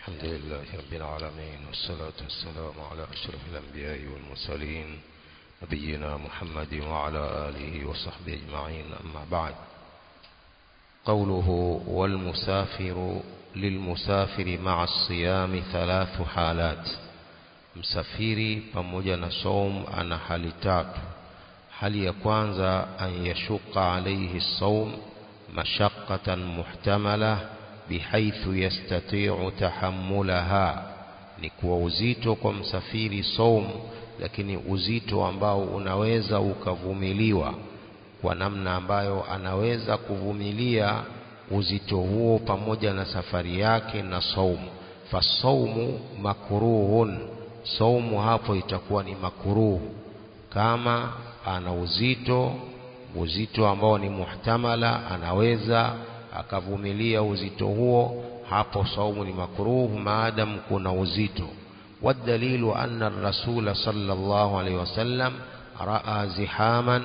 الحمد لله رب العالمين والصلاة والسلام على أشرف الأنبياء والمرسلين نبينا محمد وعلى آله وصحبه أجمعين أما بعد قوله والمسافر للمسافر مع الصيام ثلاث حالات msafiri pamoja na saum ana hali tatu hali ya kwanza an yashuqa alayhi saum mashaqqatan muhtamala bihaithu yastati'u tahammulaha ni kuwa uzito kwa msafiri saum lakini uzito ambao unaweza ukavumiliwa kwa namna ambayo anaweza kuvumilia uzito huo pamoja na safari yake na saumu fasaumu makruhun saumu hapo itakuwa ni makuruhu kama ana uzito uzito ambao ni muhtamala anaweza akavumilia uzito huo hapo saumu ni makruhu maadam kuna uzito والدليل أن الرسول صلى الله عليه وسلم رأى زحاما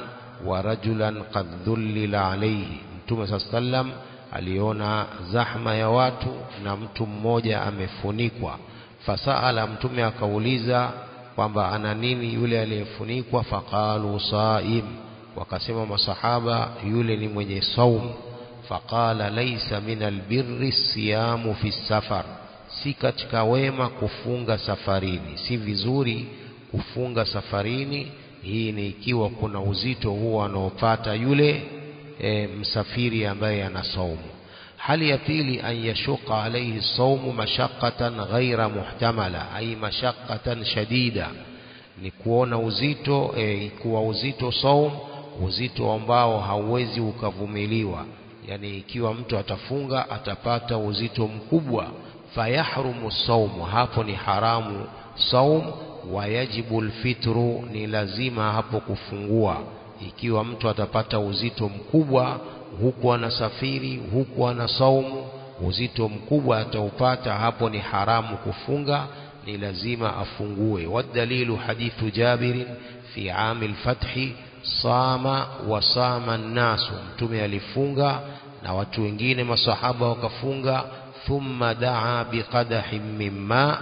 ورجلا قد ذلل عليه mtume saa sallam aliona zahma ya watu na mtu mmoja amefunikwa fasaala mtume akauliza kwamba ana nini yule aliyefunikwa faqalu saim wakasema masahaba yule ni mwenye saum faqala laisa min albirri siyamu fi safar si katika wema kufunga safarini si vizuri kufunga safarini hii ni ikiwa kuna uzito huo anaopata yule e, msafiri ambaye ana saumu hali ya pili an yashuqa alayhi saumu mashaqqatan ghaira muhtamala ay mashaqqatan shadida ni kuona uzito e, kuwa uzito saum uzito ambao hauwezi ukavumiliwa yani ikiwa mtu atafunga atapata uzito mkubwa fayahrumu saumu hapo ni haramu saum wayajibu alfitru ni lazima hapo kufungua ikiwa mtu atapata uzito mkubwa huku anasafiri huku ana saumu uzito mkubwa ataupata hapo ni haramu kufunga ni lazima afungue wadalilu hadithu jabirin fi ami lfathi sama wa sama nnasu mtume alifunga na watu wengine masahaba wakafunga thumma daa biqadahin min ma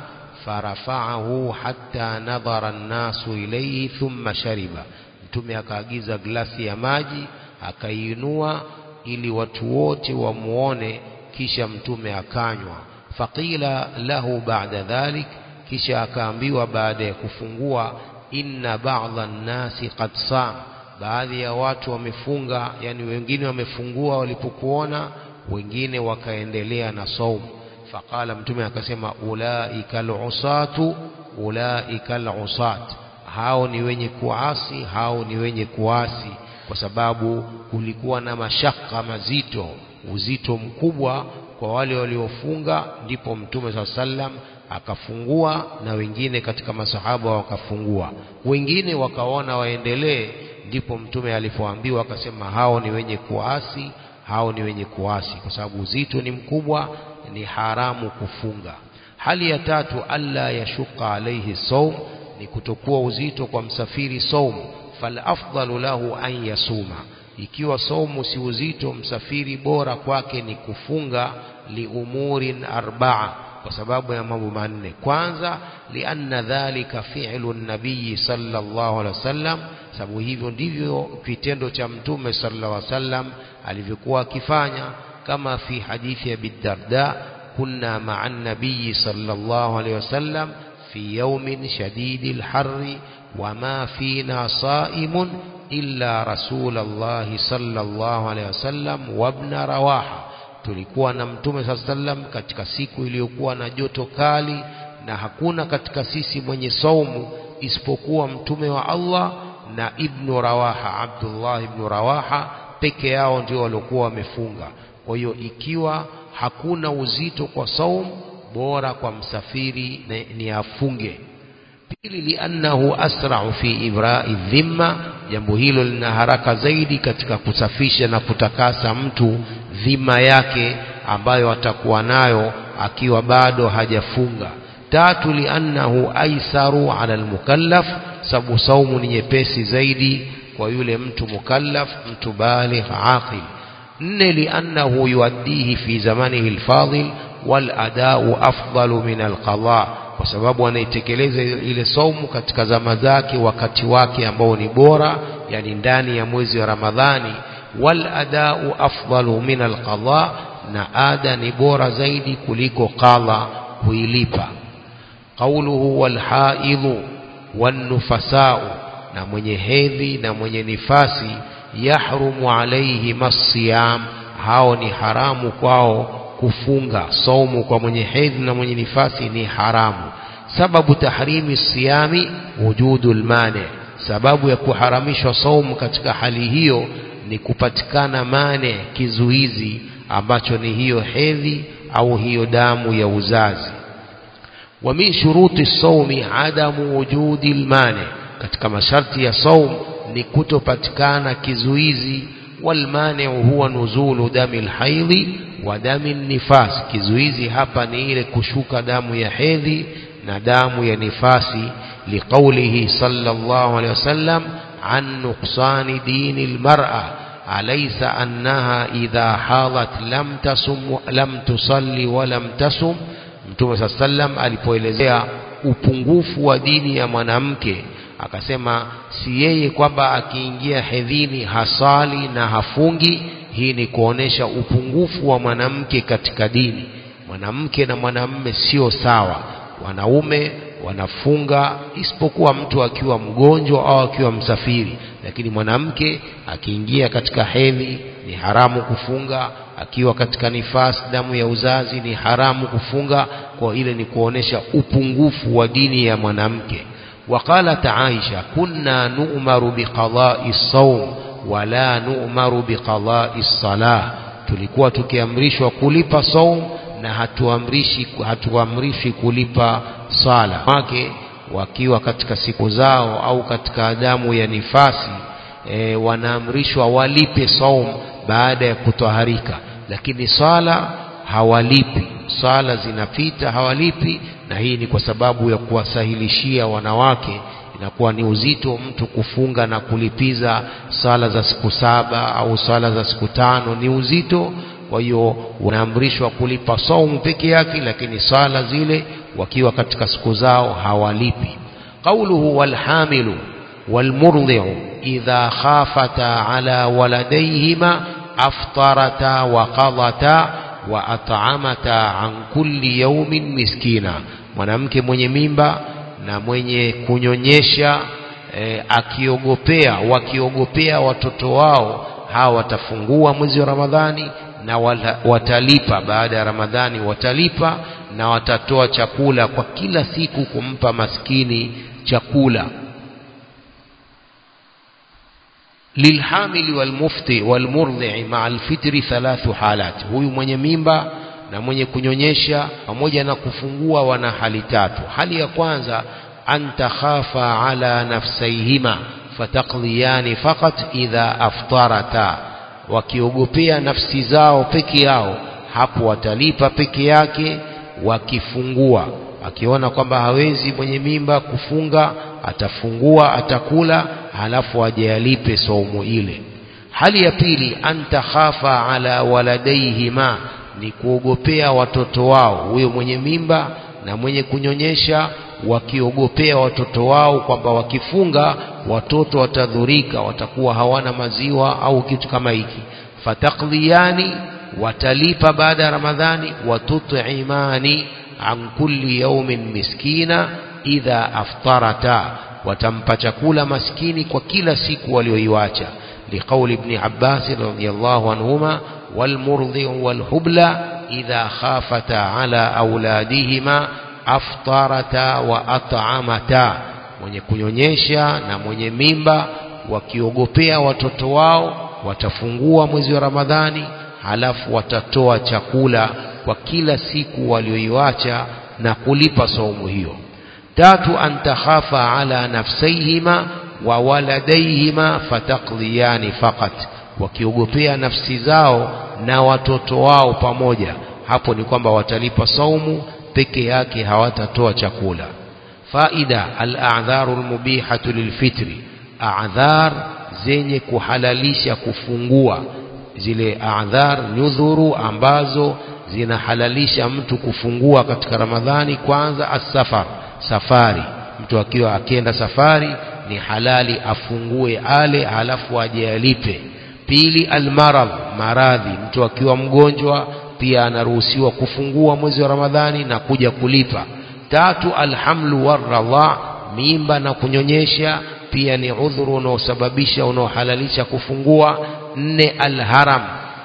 farafaahu hatta nadhara nnasu ilayhi thumma shariba mtume akaagiza glasi ya maji akaiinua ili watu wote wamuone kisha mtume akanywa faqila lahu ba'da dhalik kisha akaambiwa baada ya kufungua inna ba'dha nnasi qad sam baadhi ya watu wamefunga yani wengine wamefungua walipokuona wengine wakaendelea na saumu faqala mtume akasema ulaika alusatu ulaika alusat hao ni wenye kuasi hao ni wenye kuasi kwa sababu kulikuwa na mashaka mazito uzito mkubwa kwa wale waliofunga ndipo mtume saa sallam akafungua na wengine katika masahaba wakafungua wengine wakaona waendelee ndipo mtume alipoambiwa akasema hao ni wenye kuasi hao ni wenye kuasi kwa sababu uzito ni mkubwa ni haramu kufunga hali ya tatu alla yashuka alaihi saum ni kutokuwa uzito kwa msafiri saumu falafdalu lahu an yasuma ikiwa saumu si uzito msafiri bora kwake ni kufunga liumurin arbaa kwa sababu ya mambo manne kwanza lianna dhalika fi'lu nabii sallallahu alaihi wasallam sababu hivyo ndivyo kitendo cha mtume sallallahu alaihi wasallam alivyokuwa akifanya kama fi hadithi ya bidarda kunna ma'a nabii sallallahu alaihi wasallam في يوم شديد الحر وما فينا صائم إلا رسول الله صلى الله عليه وسلم وابن رواحة tulikuwa na mtume saa sallam katika siku iliyokuwa na joto kali na hakuna katika sisi mwenye saumu isipokuwa mtume wa Allah na ibnu Rawaha Abdullah ibnu Rawaha peke yao ndio waliokuwa wamefunga kwa hiyo ikiwa hakuna uzito kwa saumu bora kwa msafiri ni afunge pili liannahu asra'u fi ibra'i dhimma jambo hilo lina haraka zaidi katika kusafisha na kutakasa mtu dhima yake ambayo atakuwa nayo akiwa bado hajafunga tatu liannahu aisaru ala almukallaf sababu saumu ni nyepesi zaidi kwa yule mtu mukallaf mtu baligh aqil nne liannahu yuaddihi fi zamanihi alfadil wal adau afdalu min alqada kwa sababu anaitekeleza ile saumu katika zama zake wakati wake ambao ni bora yani ndani ya mwezi wa Ramadhani wal adau afdalu min alqada na ada ni bora zaidi kuliko qadha kuilipa qawluhu wal haidhu wan nufasau na mwenye hedhi na mwenye nifasi yahrumu alaihi masiyam hao ni haramu kwao kufunga saumu kwa mwenye hedhi na mwenye nifasi ni haramu sababu tahrimi siyami wujudul mane sababu ya kuharamishwa saumu katika hali hiyo ni kupatikana mane kizuizi ambacho ni hiyo hedhi au hiyo damu ya uzazi wa min shuruti saumi adamu wujudi lmane katika masharti ya saum ni kutopatikana kizuizi walmaniu huwa nuzulu dami lhaidhi wa dami nifas kizuizi hapa ni ile kushuka damu ya hedhi na damu ya nifasi liqaulihi sallallahu alaihi wasallam an nuqsani dini lmar'a alaysa annaha idha hadat lam tasum lam tusalli wa lam tasum mtume saa sallam alipoelezea upungufu wa dini ya mwanamke akasema si yeye kwamba akiingia hedhini hasali na hafungi hii ni kuonesha upungufu wa mwanamke katika dini mwanamke na mwanamume sio sawa wanaume wanafunga isipokuwa mtu akiwa mgonjwa au akiwa msafiri lakini mwanamke akiingia katika hedhi ni haramu kufunga akiwa katika nifasi damu ya uzazi ni haramu kufunga kwa ile ni kuonesha upungufu wa dini ya mwanamke وقالت عائشة كنا نؤمر بقضاء الصوم ولا نؤمر بقضاء الصلاة tulikuwa tukiamrishwa kulipa saum na hatuamrishi hatuamrishi kulipa sala wake wakiwa katika siku zao au katika adamu ya nifasi e, wanaamrishwa walipe saum baada ya kutoharika lakini sala hawalipi sala zinapita hawalipi na hii ni kwa sababu ya kuwasahilishia wanawake inakuwa ni uzito mtu kufunga na kulipiza sala za siku saba au sala za siku tano ni uzito kwa hiyo unaamrishwa kulipa saumu peke yake lakini sala zile wakiwa katika siku zao hawalipi qauluhu walhamilu walmurdhi'u idha khafata ala waladayhima aftarata wa qadata wa at'amata an kulli yawmin miskina mwanamke mwenye mimba na mwenye kunyonyesha e, akiogopea wakiogopea watoto wao hawa watafungua mwezi wa Ramadhani na wala, watalipa baada ya Ramadhani watalipa na watatoa chakula kwa kila siku kumpa maskini chakula lilhamili walmufti walmurdhi maa alfitri thalathu halat huyu mwenye mimba na mwenye kunyonyesha pamoja na kufungua wana hali tatu hali ya kwanza an takhafa ala nafsaihima fataqdiyani faqat idha aftarata wakiogopea nafsi zao peke yao hapo watalipa peke yake wakifungua akiona kwamba hawezi mwenye mimba kufunga atafungua atakula halafu ajayalipe saumu ile hali ya pili anta khafa ala waladaihima ni kuogopea watoto wao huyo mwenye mimba na mwenye kunyonyesha wakiogopea watoto wao kwamba wakifunga watoto watadhurika watakuwa hawana maziwa au kitu kama hiki fatakdhiyani watalipa baada ya ramadhani watut'imani an kulli yawmin miskina idha aftarata watampa chakula maskini kwa kila siku walioiwacha liqauli ibn Abbas radhiyallahu anhuma والمرضع والحبلى إذا خافتا على أولادهما أفطرتا وأطعمتا mwenye kunyonyesha na mwenye mimba wakiogopea watoto wao watafungua mwezi wa Ramadhani halafu watatoa chakula kwa kila siku walioiwacha na kulipa saumu hiyo tatu an takhafa ala nafsaihima wa waladaihima fataqdiyani faqat wakiogopea nafsi zao na watoto wao pamoja hapo ni kwamba watalipa saumu peke yake hawatatoa chakula faida al-a'dharu al-mubihatu lilfitri a'dhar zenye kuhalalisha kufungua zile a'dhar nyudhuru ambazo zinahalalisha mtu kufungua katika Ramadhani kwanza asafar safari mtu akiwa akienda safari ni halali afungue ale halafu aje alipe pili almaradh maradhi mtu akiwa mgonjwa pia anaruhusiwa kufungua mwezi wa Ramadhani na kuja kulipa tatu alhamlu warradha mimba na kunyonyesha pia ni udhuru unaosababisha unaohalalisha kufungua nne alharam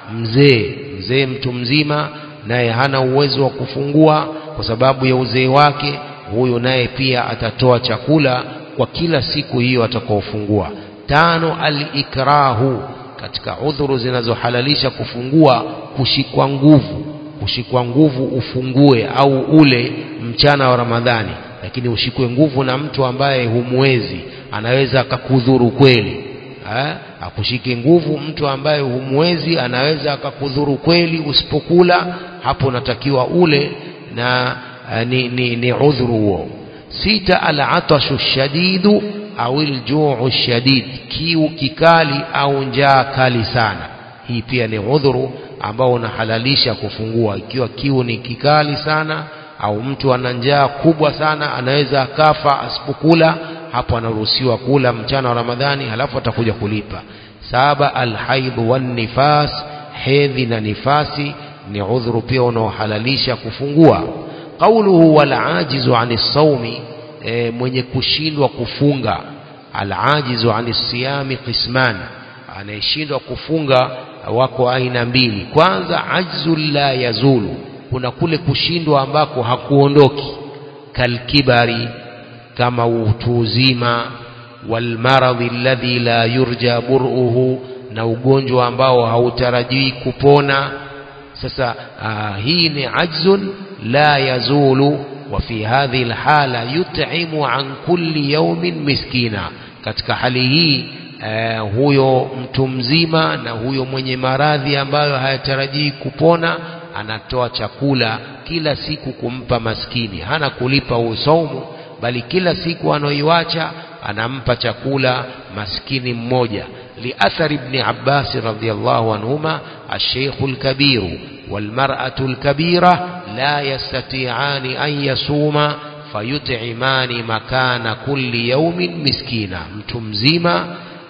mzee mzee mtu mzima naye hana uwezo wa kufungua kwa sababu ya uzee wake huyo naye pia atatoa chakula kwa kila siku hiyo atakaofungua tano alikrahu katika udhuru zinazohalalisha kufungua kushikwa nguvu kushikwa nguvu ufungue au ule mchana wa Ramadhani lakini ushikwe nguvu na mtu ambaye humwezi anaweza akakudhuru kweli ha? akushike nguvu mtu ambaye humwezi anaweza akakudhuru kweli usipokula hapo unatakiwa ule na ni, ni, ni udhuru huo sita alatashu shadidu au aljuu shadid kiu kikali au njaa kali sana hii pia ni udhuru ambao unahalalisha kufungua ikiwa kiu ni kikali sana au mtu ana njaa kubwa sana anaweza akafa asipokula hapo anaruhusiwa kula mchana wa Ramadhani halafu atakuja kulipa saba alhaidhu wan nifas hedhi na nifasi ni udhuru pia unaohalalisha kufungua qauluhu wal ajizu anis saumi e, mwenye kushindwa kufunga al ajizu anis siyami qisman anayeshindwa kufunga wako aina mbili kwanza ajzu la yazulu kuna kule kushindwa ambako hakuondoki kalkibari kama utu uzima walmaradhi alladhi la yurja bur'uhu na ugonjwa ambao hautarajii kupona sasa aa, hii ni ajzun la yazulu wa fi hadhihi alhala yut'imu an kulli yawmin miskina katika hali hii eh, huyo mtu mzima na huyo mwenye maradhi ambayo hayatarajii kupona anatoa chakula kila siku kumpa maskini hana kulipa usaumu bali kila siku anaoiwacha anampa chakula maskini mmoja لأثر ابن عباس رضي الله عنهما الشيخ الكبير والمرأة الكبيرة لا يستطيعان أن يصوما فيطعمان مكان كل يوم مسكينا متمزيما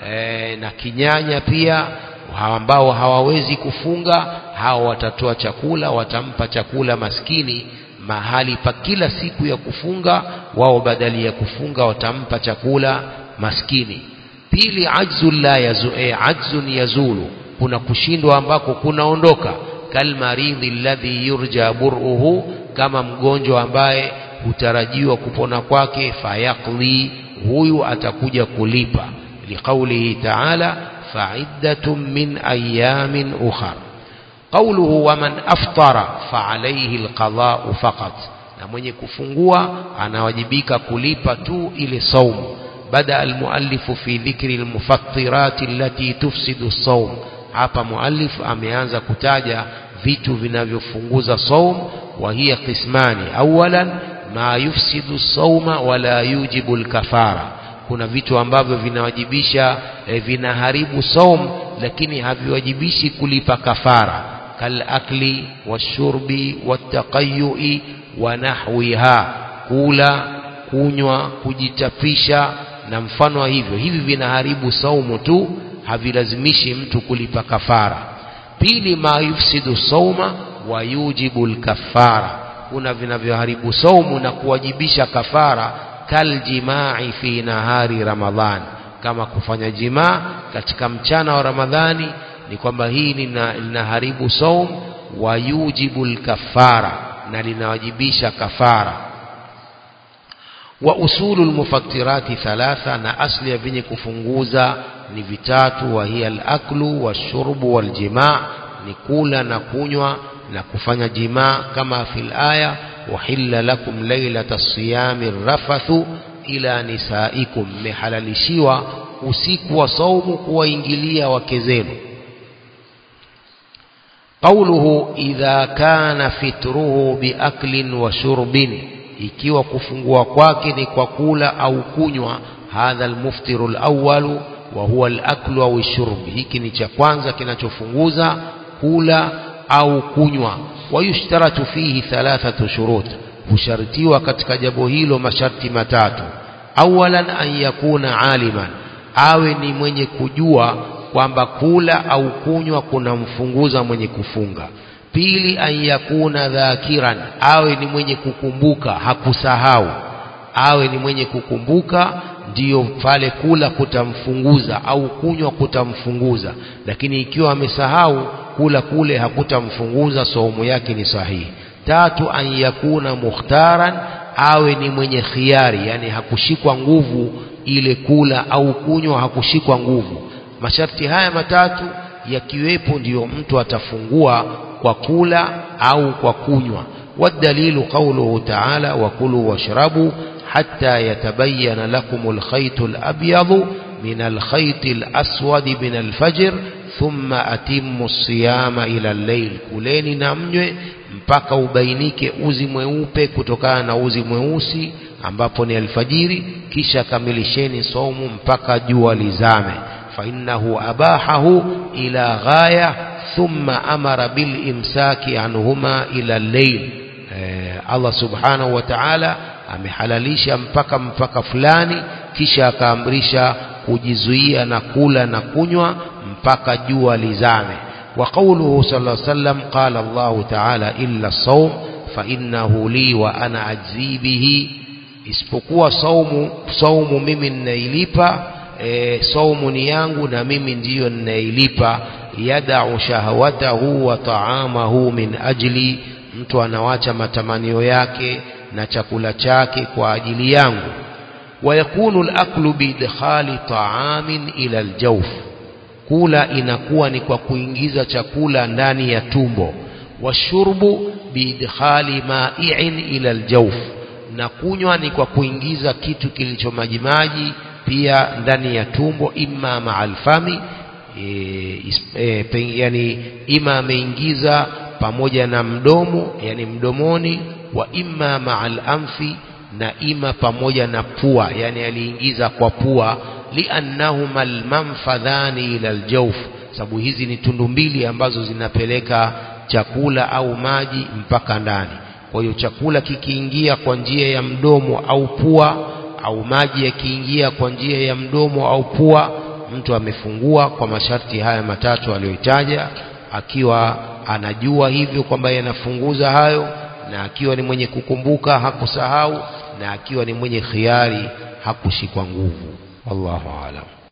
e, na kinyanya pia ambao hawawezi kufunga hao watatoa chakula watampa chakula maskini mahali pa kila siku ya kufunga wao badali ya kufunga watampa chakula maskini pili ajzu la yazu, eh, ajzun yazulu kuna kushindwa ambako kunaondoka kalmaridhi alladhi yurja bur'uhu kama mgonjwa ambaye hutarajiwa kupona kwake fayaqli huyu atakuja kulipa liqaulihi ta'ala fa'iddatun min ayamin ukhra qawluhu waman aftara fa'alayhi alqada'u faqat na mwenye kufungua anawajibika kulipa tu ile saumu بدا المؤلف في ذكر المفطرات التي تفسد الصوم hapa muallif ameanza kutaja vitu vinavyofunguza saum wa hiya qismani awalan ma yufsidu sauma wala yujibu alkafara kuna vitu ambavyo vinawajibisha eh, vinaharibu saum lakini haviwajibishi kulipa kafara kalakli washurbi wattaqayyui wa nahwiha kula kunywa kujitapisha na mfano wa hivyo hivi vinaharibu saumu tu havilazimishi mtu kulipa kafara pili ma yufsidu sauma wa yujibu lkafara kuna vinavyoharibu saumu na kuwajibisha kafara kaljimai fi nahari ramadhan kama kufanya jimaa katika mchana wa ramadhani ni kwamba hii linaharibu saum wa yujibu lkafara na linawajibisha kafara wa usulu lmufattirati thalatha na asli ya vyenye kufunguza ni vitatu wa hiya alaklu washurbu waljimaa ni kula na kunywa na kufanya jimaa kama fil aya wahilla lakum lailata siyami rafathu ila nisaikum mmehalalishiwa usiku wa saumu kuwaingilia wake zenu قوله إذا كان فتره بأكل وشرب ikiwa kufungua kwake ni kwa kula au kunywa hadha almuftiru alawwalu wa huwa alaklu au shurb hiki ni cha kwanza kinachofunguza kula au kunywa wayushtaratu fihi thalathatu shurut hushartiwa katika jambo hilo masharti matatu awalan an yakuna aliman awe ni mwenye kujua kwamba kula au kunywa kunamfunguza mwenye kufunga pili an yakuna dhakiran awe ni mwenye kukumbuka hakusahau awe ni mwenye kukumbuka ndiyo pale kula kutamfunguza au kunywa kutamfunguza lakini ikiwa amesahau kula kule hakutamfunguza saumu yake ni sahihi tatu an yakuna mukhtaran awe ni mwenye khiari yani hakushikwa nguvu ile kula au kunywa hakushikwa nguvu masharti haya matatu yakiwepo ndiyo mtu atafungua kwa kula au kwa kunywa والدليل قوله تعالى وكلوا واشربوا حتى يتبين لكم الخيط الأبيض من الخيط الأسود من الفجر ثم أتموا الصيام إلى الليل kuleni na mnywe mpaka ubainike uzi mweupe kutokana na uzi mweusi ambapo ni alfajiri kisha kamilisheni somu mpaka jua lizame فإنه أباحه إلى غاية ثم أمر بالإمساك عنهما إلى الليل Allah subhanahu wa ta'ala amehalalisha mpaka mpaka fulani kisha akaamrisha kujizuia na kula na kunywa mpaka jua lizame wa qawluhu sallallahu alayhi wasallam qala Allah ta'ala illa as-sawm fa innahu li wa ana ajzi bihi isipokuwa saumu saumu mimi ninailipa e, saumu ni yangu na mimi ndiyo ninailipa yadau shahawatahu wa taamahu min ajli mtu anawacha matamanio yake na chakula chake kwa ajili yangu wayakunu al-aklu biidkhali ta'amin ila al-jawf kula inakuwa ni kwa kuingiza chakula ndani ya tumbo washurbu biidkhali ma'i'in ila al-jawf na kunywa ni kwa kuingiza kitu kilicho majimaji pia ndani ya tumbo imma ma'al fami e, e, yani ima ameingiza pamoja na mdomo yani mdomoni wa imma ma'al anfi na ima pamoja na pua yani aliingiza kwa pua liannahuma almanfadhani ila aljawf sababu hizi ni tundu mbili ambazo zinapeleka chakula au maji mpaka ndani kwa hiyo chakula kikiingia kwa njia ya mdomo au pua au maji yakiingia kwa njia ya mdomo au pua mtu amefungua kwa masharti haya matatu aliyoitaja akiwa anajua hivyo kwamba yanafunguza hayo na akiwa ni mwenye kukumbuka hakusahau na akiwa ni mwenye khiari hakushikwa nguvu wallahu aalam